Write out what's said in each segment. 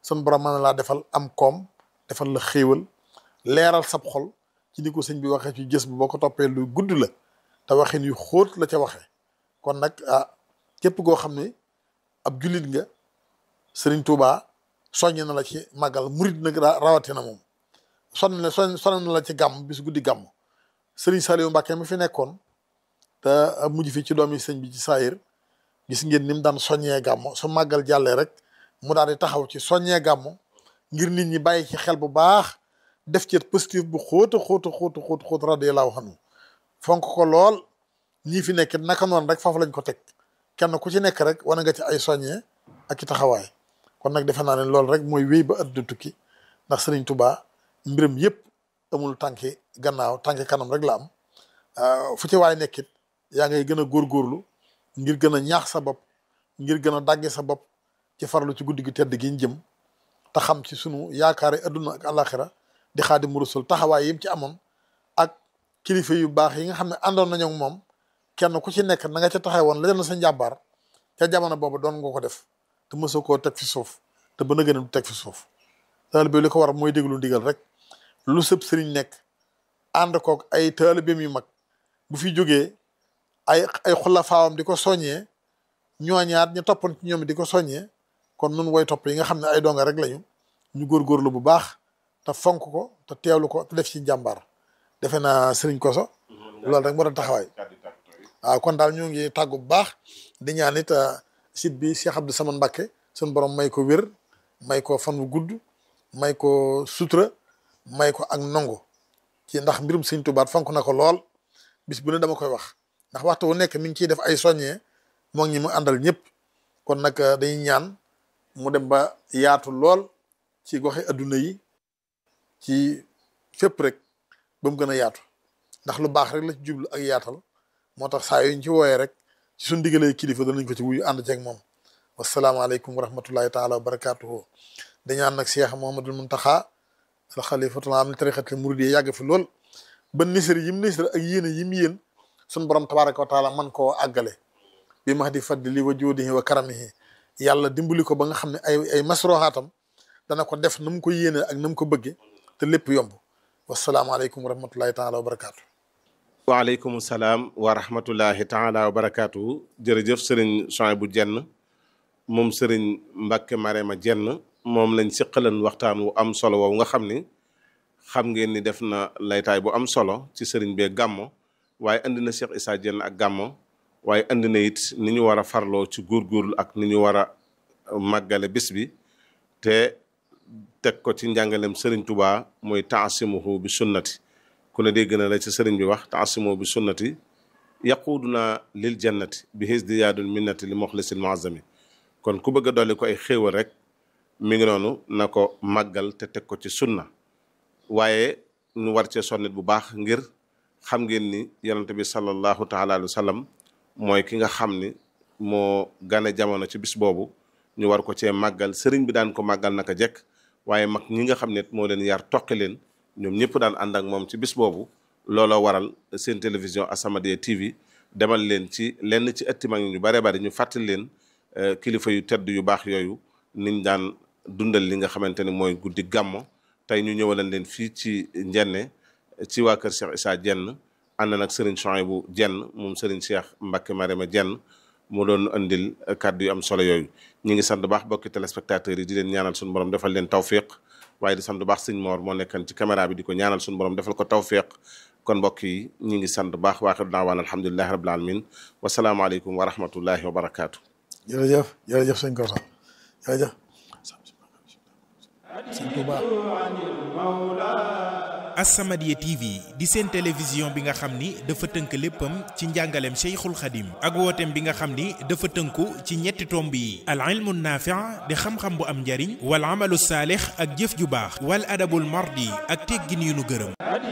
sun borom mën na laa defal am koom defal la xéewal leeral sab xol ci ni ko sëñ bi waxee ci gës bi boo ko toppee lu gudd la te waxin yu xóot la ca waxee kon nag ah képp koo xam ne ab jullit nga sëriñ Touba soññ na la ci màggal murit nag rawatina moom sonn na soñ sonn na la ci gàmm bis guddi gàmm sëriñ Saliou Mbacke mi fi nekkoon te mujj fi ci doomi sëñ bi ci saayir gis ngeen ni mu daan soññee gàmm su màggal jàllee rek mu daal di taxaw ci soññee gàmm ngir nit ñi bàyyi ci xel bu baax def ci positif bu xóota xóota xóota xóot xóot radiyallahu anhu fonk ko lool ñii fi nekk naka noonu rek foofu lañ ko teg kenn ku ci nekk rek wane nga ci ay soññee ak i taxawaay kon nag defe naa ne loolu rek mooy wéy ba àdduna tukki ndax Sëriñ Tuubaa mbiram yëpp amul tànki gannaaw tànki kanam rek la am fu ci waay nekkit yaa ngay gën a góorgóorlu ngir gën a ñaax sa bopp ngir gën a dàgge sa bopp ci farlu ci guddi gi tedd gi ñu jëm te xam ci sunu yaakaari adduna ak alaxira di Xaadimu Rasuul taxawaay yim ci amoon ak kilifa yu baax yi nga xam ne àndoon nañu ak moom kenn ku ci nekk na nga ca taxaw woon la na sa njàmbaar ca jamono boobu doon nga ko def te mësoo koo teg fi suuf te ba na gën a du teg fi suuf taalibe li ko war mooy déglu ndigal rek lu sëb sëriñ nekk ànd koog ay taalibeem yu mag bu fi jógee ay ay xulafaawam di ko soññee ñooñaat ñu toppoon ci ñoom di ko soññee kon nun woy topp yi nga xam ne ay donga rek lañu ñu góorgóorlu bu baax te fonk ko te teewlu ko te def ci njàmbaar defe naa sëriñ koso loolu rek moo doon taxawaay waaw kon daal ñoo ngi tàggu bu baax di ñaan it site bi Cheikh Abdou Samane Mbacké suñu borom may ko wér may ko fan wu gudd may ko sutura may ko ak nongu ci ndax mbirum sëñ Tuubaa fonk na ko lool bis bu ne dama koy wax ndax waxtu wu nekk mi ngi ciy def ay soññee moo ngi ñi mu àndal ñëpp kon nag dañuy ñaan mu dem ba yaatu lool ci goxe adduna yi ci fépp rek ba mu gën a yaatu ndax lu baax rek la ci jublu ak yaatal moo tax saa yuñ ci wooyee rek ci suñ digalee kilifa danañ ko ci wuyu ànd ceeg moom wasalaamaaleykum wa rahmatullahi taala wa barakatuhu dañaan nag Cheikh Mouhamadul Muntaxa al xalifatul am li tariqatil muridiyya yàgg fi lool ba nisar yim nisar ak yéene yim yéen suñ borom tabaraka wa taala man koo àggale bi max di fadli wa juudihi wa karamihi yàlla dimbali ko ba nga xam ne ay ay masroxaatam dana ko def na mu ko yéene ak na mu ko bëgge te lépp yomb wasalaamaaleykum wa rahmatullahi taala wa barakatuh waaleykum salaam wa rahmatullahi taala wa barakaatu jërëjëf sëriñ Souhaïbou Diène moom sëriñ Mbacke Marema Diène moom lañ siqalan waxtaan wu am solo woowu nga xam ni xam ngeen ni def na laytaay bu am solo ci sëriñ bee gàmmo waaye indi na Cheikh Issa Diène ak gàmmo waaye indi na it ni ñu war a farloo ci góorgóorlu ak ni ñu war a màggale bis bi te teg ko ci njàngalem sëriñ Touba mooy taasimuhu bi sunnati ku ne dégg na la ci sëriñ bi wax taasimoo bi sunnati yaquuduna lil jannati bi hisdiyaadul minnati li moxlisil muazzami kon ku bëgg a dolli ko ay xéewal rek mi ngi noonu na ko màggal te teg ko ci sunna waaye ñu war cee sonnit bu baax ngir xam ngeen ni yonente bi sallallahu taala alayhi wa sallam mooy ki nga xam ni moo gane jamono ci bis boobu ñu war ko cee màggal sëriñ bi daan ko màggal naka jekk waaye mag ñi nga xam ne moo leen yar toqi leen ñoom ñëpp daan ànd ak moom ci bis boobu looloo waral seen télévision As-Samadiyya TV demal leen ci lenn ci ëtti mag ñu bare bari ñu fàttali leen kilifa yu tedd yu baax yooyu niñ daan dundal li nga xamante ne mooy guddi gàmmo tey ñu ñëwalan leen fii ci njenne ci waa kër Cheikh Issa Diène ànd nag Serigne Souhaïbou Diène moom Serigne Cheikh Mbacke Marema Diène mu doon andil kàddu yu am solo yooyu ñu ngi sant baax bokki téléspectateurs yi di leen ñaanal suñu borom defal leen tawfiq waaye di sant baax sëñ Mor moo nekkan ci caméra bi di ko ñaanal suñu borom defal ko tawfiq kon mbokk yi ñu ngi sant baax waaxiru daawaan alhamdulilahi rabbil alamin wasalaamaaleykum wa rahmatullahi wa barakaatu. jërëjëf jërëjëf sëñ Kosa jërëjëf sëñ Touba As-Samadiyya TV di seen télévision bi nga xam ni dafa tënk léppam ci njàngaleem Cheikhul Khadim ak wooteem bi nga xam ni dafa tënku ci ñetti tomb yi al ilmu naafi' di xam-xam bu am njariñ wal amalu saalix ak jëf ju baax wal adabul mardi ak teggin yu nu gërëm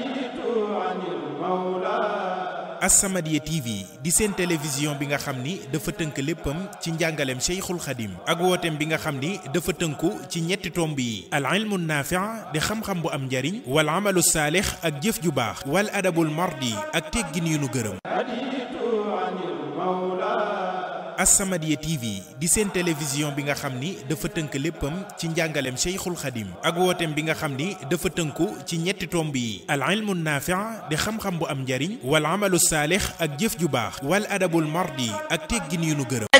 As-Samadiyya TV di seen télévision bi nga xam ni dafa tënk léppam ci njàngaleem Cheikhul Khadim ak wooteem bi nga xam ni dafa tënku ci ñetti tomb yi al ilmu naafi' di xam-xam bu am njariñ wal amalu saalix ak jëf ju baax wal adabul mardi ak teggin yu nu gërëm As-Samadiyya TV di seen télévision bi nga xam ni dafa tënk léppam ci njàngaleem Cheikhul Khadim ak wooteem bi nga xam ni dafa tënku ci ñetti tomb yi al ilmu naafi' di xam-xam bu am njariñ wal amalu saalix ak jëf ju baax wal adabul mardi ak teggin yu nu gërëm